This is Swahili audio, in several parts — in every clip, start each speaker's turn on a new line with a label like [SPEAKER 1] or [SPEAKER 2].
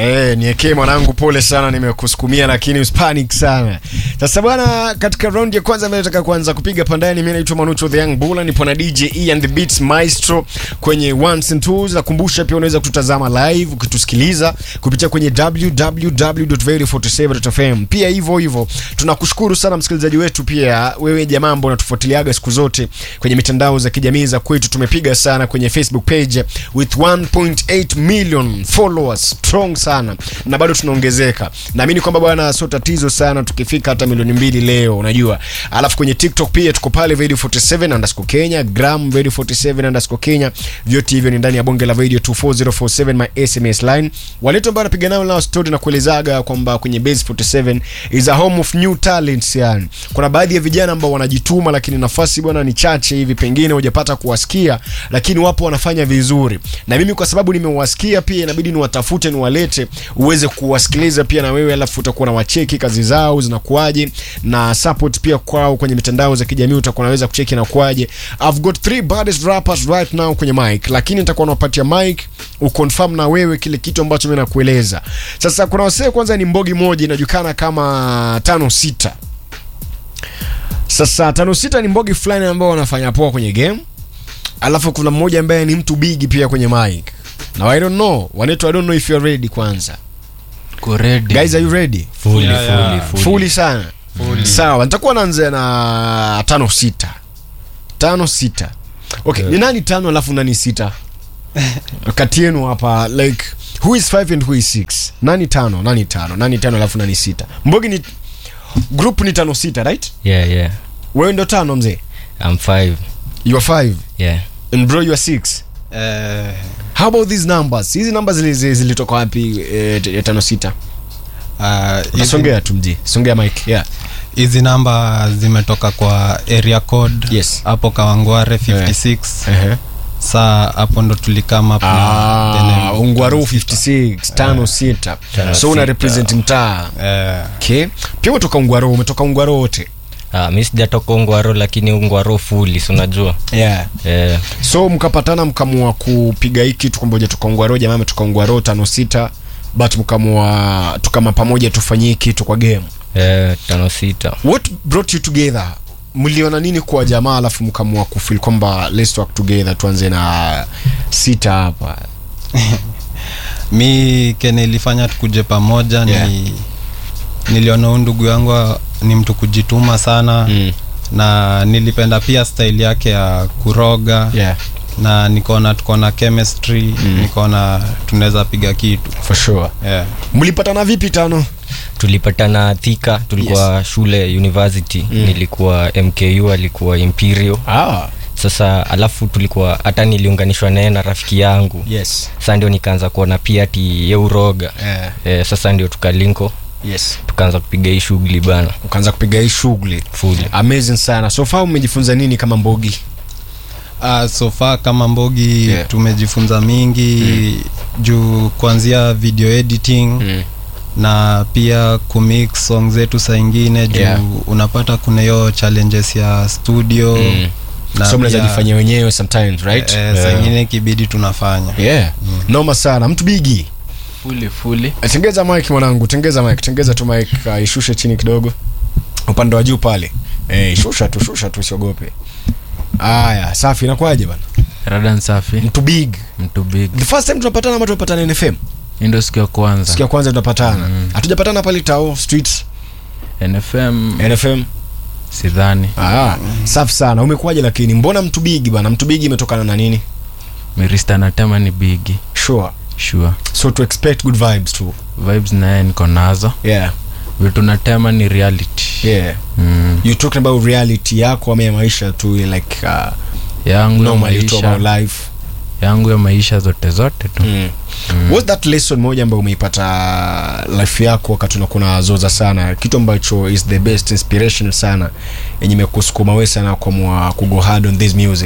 [SPEAKER 1] Eh, niekee mwanangu, pole sana, nimekusukumia lakini usipanic sana. Sasa bwana, katika round ya kwanza mimi nataka kuanza kupiga pandani. Mimi naitwa Manucho the Young Bull, nipo na DJ E and the Beats Maestro kwenye ones and twos. Nakumbusha pia unaweza kututazama live ukitusikiliza kupitia kwenye www.very47.fm. Pia hivyo hivyo tunakushukuru sana msikilizaji wetu, pia wewe jamaa ambao unatufuatiliaga siku zote kwenye mitandao za kijamii za kwetu. Tumepiga sana kwenye Facebook page with 1.8 million followers strong sana na bado tunaongezeka. Naamini kwamba bwana, sio tatizo sana tukifika hata milioni mbili leo, unajua. Alafu kwenye TikTok pia tuko pale video 47 underscore Kenya, gram video 47 underscore Kenya. Vyote hivyo ni ndani ya bonge la video 24047 my SMS line. Waletu ambao napiga nao nao story na kuelezaga kwamba kwenye base 47 is a home of new talents, yani kuna baadhi ya vijana ambao wanajituma, lakini nafasi bwana ni chache hivi, pengine hujapata kuwasikia, lakini wapo wanafanya vizuri, na mimi kwa sababu nimewasikia pia inabidi niwatafute niwalete uweze kuwasikiliza pia na wewe, alafu utakuwa na wacheki kazi zao zinakuaje na support pia kwao kwenye mitandao za kijamii, utakuwa unaweza kucheki na kuaje. I've got three baddest rappers right now kwenye mic, lakini nitakuwa nawapatia mic uconfirm na wewe kile kitu ambacho mimi nakueleza. Sasa kuna wasee, kwanza ni mbogi moja inajulikana kama tano sita. Sasa tano sita ni mbogi fulani ambao wanafanya poa kwenye game, alafu kuna mmoja ambaye ni mtu big pia kwenye mic. Now I don't know, wanaitwa I don't know if you're ready kwanza.
[SPEAKER 2] Ko ready.
[SPEAKER 1] Guys are you ready?
[SPEAKER 2] Fully,
[SPEAKER 3] Yeah, yeah.
[SPEAKER 2] fully, fully.
[SPEAKER 1] Fully sana. Sawa, nitakuwa naanza na tano sita. Tano sita. Okay, ni nani tano alafu nani sita? Kati yenu hapa like who is 5 and who is 6? Nani tano, nani tano, nani tano alafu nani sita? Mbogi ni group ni tano sita, right?
[SPEAKER 2] Yeah, yeah.
[SPEAKER 1] Wewe ndo tano mzee.
[SPEAKER 2] I'm five.
[SPEAKER 1] You are 5
[SPEAKER 2] Yeah.
[SPEAKER 1] and bro you are 6.
[SPEAKER 3] Eh,
[SPEAKER 1] How about these numbers? Hizi numbers zili- zilitoka wapi eh, ya tano sita?
[SPEAKER 3] ah, hizi-
[SPEAKER 1] Nasongea tu mji. Songea mic. Yeah.
[SPEAKER 3] hizi namba zimetoka kwa area code
[SPEAKER 1] Yes.
[SPEAKER 3] hapo kawangware 56
[SPEAKER 1] Uh-huh.
[SPEAKER 3] saa hapo ndo tulikama up na the
[SPEAKER 1] Ah,
[SPEAKER 3] name.
[SPEAKER 1] Ungwaru 56 tano sita.
[SPEAKER 2] Tano
[SPEAKER 1] So una
[SPEAKER 2] sita.
[SPEAKER 1] represent mtaa.
[SPEAKER 3] Eh,
[SPEAKER 1] Okay. Pia umetoka Ungwaro, umetoka Ungwaro wote.
[SPEAKER 2] Ah, mi sijatoka ungwaro lakini ungwaro fully, si unajua?
[SPEAKER 1] Yeah.
[SPEAKER 2] Eh,
[SPEAKER 1] So mkapatana mkamua kupiga hiki tu kwamba hujatoka Ungwaro, jamaa ametoka Ungwaro tano sita. But mkamua tukama pamoja tufanyie kitu kwa game.
[SPEAKER 2] eh, tano sita.
[SPEAKER 1] What brought you together? Mliona nini kwa jamaa alafu mkamua kufeel kwamba let's work together tuanze na sita hapa.
[SPEAKER 3] mi kene ilifanya tukuje pamoja
[SPEAKER 1] Yeah.
[SPEAKER 3] ni niliona huyu ndugu yangu ni mtu kujituma sana
[SPEAKER 1] Mm.
[SPEAKER 3] na nilipenda pia style yake ya kuroga
[SPEAKER 1] Yeah,
[SPEAKER 3] na nikaona tuko na chemistry
[SPEAKER 1] Mm.
[SPEAKER 3] nikaona tunaweza piga kitu
[SPEAKER 1] for sure.
[SPEAKER 3] yeah.
[SPEAKER 1] Mlipatana vipi tano?
[SPEAKER 2] tulipatana Thika, tulikuwa shule university.
[SPEAKER 1] Mm.
[SPEAKER 2] Nilikuwa MKU, alikuwa Imperial.
[SPEAKER 1] Ah,
[SPEAKER 2] Sasa alafu tulikuwa hata niliunganishwa naye na rafiki yangu.
[SPEAKER 1] yes.
[SPEAKER 2] Sasa ndio nikaanza kuona pia ati ye uroga.
[SPEAKER 1] Yeah.
[SPEAKER 2] Eh, sasa ndio tukalinko
[SPEAKER 1] Yes.
[SPEAKER 2] tukaanza kupiga hii shughuli bana
[SPEAKER 1] ukaanza kupiga hii shughuli
[SPEAKER 2] fully.
[SPEAKER 1] amazing sana so far umejifunza nini kama mbogi
[SPEAKER 3] Uh, so far kama mbogi
[SPEAKER 1] Yeah.
[SPEAKER 3] tumejifunza mingi juu kuanzia video editing na pia kumix song zetu saa ingine juu
[SPEAKER 1] Yeah.
[SPEAKER 3] unapata kuna hiyo challenges ya studio
[SPEAKER 1] Mm.
[SPEAKER 3] na
[SPEAKER 1] so mnaweza
[SPEAKER 3] pia,
[SPEAKER 1] jifanyia wenyewe sometimes right
[SPEAKER 3] eh, saa ingine kibidi tunafanya
[SPEAKER 1] yeah noma sana mtu bigi
[SPEAKER 4] fully fully
[SPEAKER 1] Eh, tengeza mic mwanangu tengeza mic tengeza tu mic uh, ishushe chini kidogo upande wa juu pale eh, shusha tu shusha tu usiogope aya safi inakuwaje bana
[SPEAKER 4] radan safi
[SPEAKER 1] mtu big
[SPEAKER 4] mtu big
[SPEAKER 1] the first time tunapatana ama tunapatana nfm
[SPEAKER 4] Hii ndio siku ya kwanza
[SPEAKER 1] siku ya kwanza tunapatana
[SPEAKER 4] Mm.
[SPEAKER 1] hatujapatana pale tao streets
[SPEAKER 4] nfm
[SPEAKER 1] nfm
[SPEAKER 4] sidhani
[SPEAKER 1] ah, safi sana umekuwaje lakini mbona mtu bigi bana mtu bigi imetokana na nini
[SPEAKER 4] mirista natema ni bigi
[SPEAKER 1] sure
[SPEAKER 4] sure
[SPEAKER 1] so to expect good vibes too
[SPEAKER 4] vibes naye niko nazo
[SPEAKER 1] yeah
[SPEAKER 4] vitu natema ni reality
[SPEAKER 1] yeah
[SPEAKER 4] mm.
[SPEAKER 1] you talking about reality yako ama ya maisha tu like uh,
[SPEAKER 4] yangu ya
[SPEAKER 1] normally tu about
[SPEAKER 4] maisha
[SPEAKER 1] life
[SPEAKER 4] yangu ya maisha zote zote tu
[SPEAKER 1] mm. what's that lesson moja ambayo umeipata life yako wakati unakuna zoza sana kitu ambacho is the best inspiration sana yenye imekusukuma we sana kwa kugo hard on this music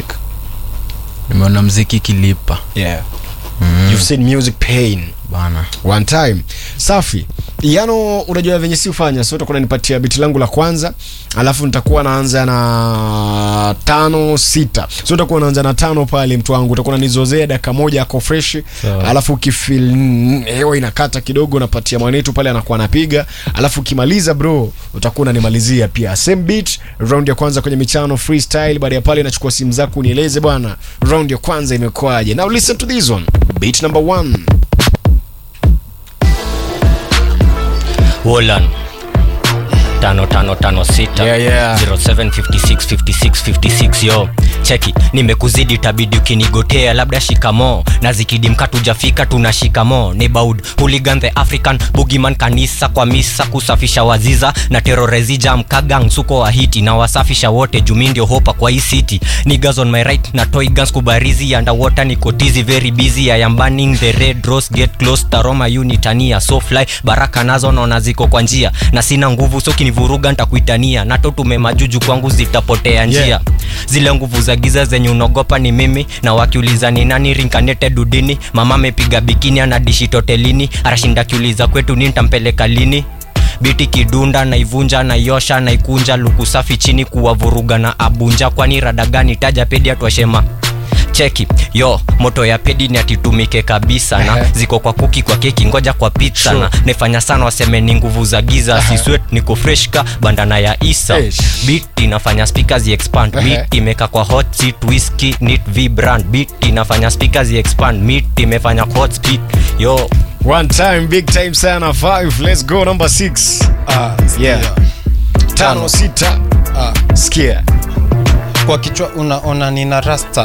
[SPEAKER 4] nimeona mziki kilipa
[SPEAKER 1] yeah
[SPEAKER 4] mm.
[SPEAKER 1] you've seen music pain
[SPEAKER 4] bana
[SPEAKER 1] one time safi yano unajua venye si ufanya so utakuwa unanipatia biti langu la kwanza alafu nitakuwa naanza na tano sita so utakuwa unaanza na tano pale mtu wangu utakuwa unanizozea dakika moja ako fresh
[SPEAKER 2] Sawa.
[SPEAKER 1] alafu ukifil mm, hewa inakata kidogo unapatia mwanetu pale anakuwa anapiga alafu ukimaliza bro utakuwa unanimalizia pia same beat round ya kwanza kwenye michano freestyle baada ya pale nachukua simu zako unieleze bwana round ya kwanza imekuwaje now listen to this one beat number one
[SPEAKER 2] Wolan tano tano tano sita
[SPEAKER 1] Yeah, yeah.
[SPEAKER 2] 07565656 yo cheki nimekuzidi tabidi ukinigotea labda shikamo na zikidi mkatujafika tuna shikamo nebaud hooligan the african bugiman kanisa kwa misa kusafisha waziza na terorezija mkagang suko wa hiti na wasafisha wote jumi ndio hopa kwa hii city niggas on my right na toy guns kubarizi underwater nikotizi very busy I am burning the red rose get close taroma unitania so fly baraka nazo naona ziko kwa njia na sina nguvu so kinivuruga ntakuitania nato tumemajuju kwangu zitapotea njia
[SPEAKER 1] Yeah.
[SPEAKER 2] zile nguvu za giza zenye unaogopa ni mimi na wakiuliza ni nani rinkanete dudini mama amepiga bikini anadishi totelini arashinda kiuliza kwetu ni ntampeleka lini biti kidunda naivunja naiosha naikunja luku safi chini kuwavuruga na abunja kwani radagani taja pedi atwashema cheki yo moto ya pedi ni atitumike kabisa na
[SPEAKER 1] Ehe.
[SPEAKER 2] ziko kwa kuki kwa keki ngoja kwa pizza
[SPEAKER 1] Sure.
[SPEAKER 2] na naifanya sana waseme ni nguvu za giza
[SPEAKER 1] Ehe.
[SPEAKER 2] siswet niko fresh ka bandana ya isa
[SPEAKER 1] Eish.
[SPEAKER 2] beat inafanya speakers expand
[SPEAKER 1] Ehe.
[SPEAKER 2] beat imeka kwa hot seat whiskey nit vibrand beat inafanya speakers expand meat imefanya hot speed yo
[SPEAKER 1] One time, big time sana. Five, let's go. Number six.
[SPEAKER 3] Ah,
[SPEAKER 1] Yeah.
[SPEAKER 3] sikia.
[SPEAKER 1] Tano, sita.
[SPEAKER 3] Ah,
[SPEAKER 1] Sikia.
[SPEAKER 3] kwa kichwa unaona nina rasta